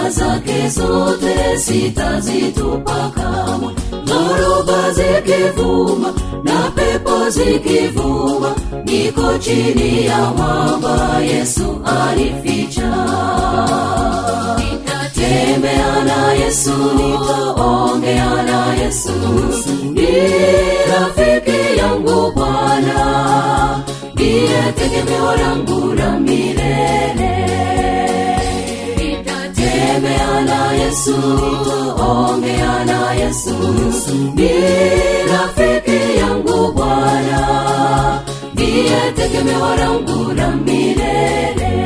njia zake zote sitazitupa kamwe dhoruba zikivuma na pepo zikivuma niko chini ya mwamba yesu alificha nitatembea na yesu nitaongea na yesu ni rafiki yangu bwana ndiye tegemeo langu la milele nitatembea na yesu nitaongea na yesu ni rafiki yangu bwana ndiye tegemeo langu la milele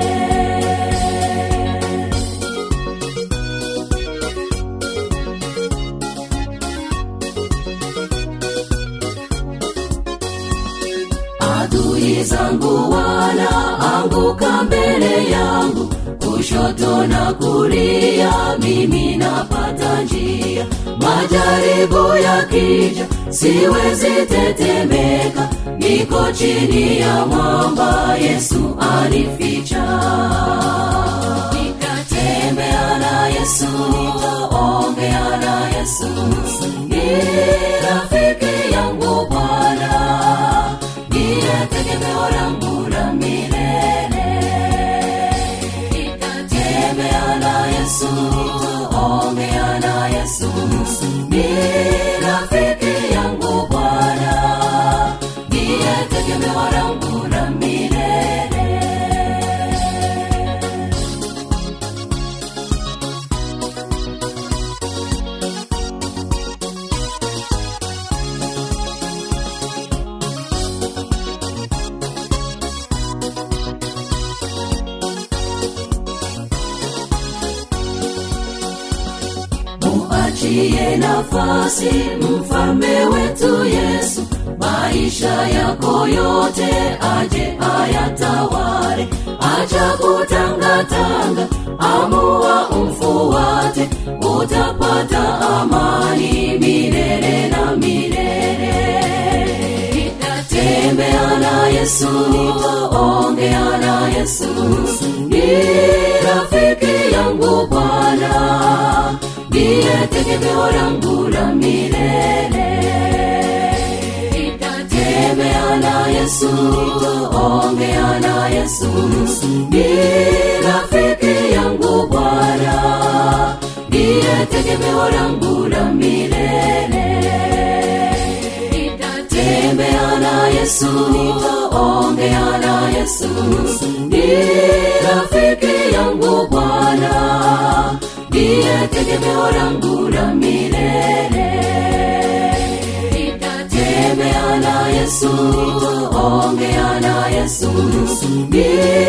adui zangu wanaanguka mbele yangu kushoto na kulia mimi napata njia majaribu yakija siwezi tetemeka niko chini ya mwamba yesu anificha nitatembea na yesu nitaongea na yesu ni rafiki yangu bwana ndiye tegemeo langu la milele nitatembea na yesu nitaongea na yesu ni rafiki yangu bwana ndiye tegemeo langu la milele muachie nafasi mfalme wetu yesu maisha yako yote aje ayatawale acha kutangatanga amua umfuate utapata amani milele na milele nitatembea na yesu nitaongea na yesu ni rafiki yangu bwana ndiye tegemeo langu la milele nitatembea na yesu nitaongea na yesu ni rafiki yangu bwana ndiye tegemeo langu la milele nitatembea na yesu nitaongea na yesu ni rafiki yangu bwana ndiye tegemeo langu la milele nitatembea na yesu nitaongea na yesu ni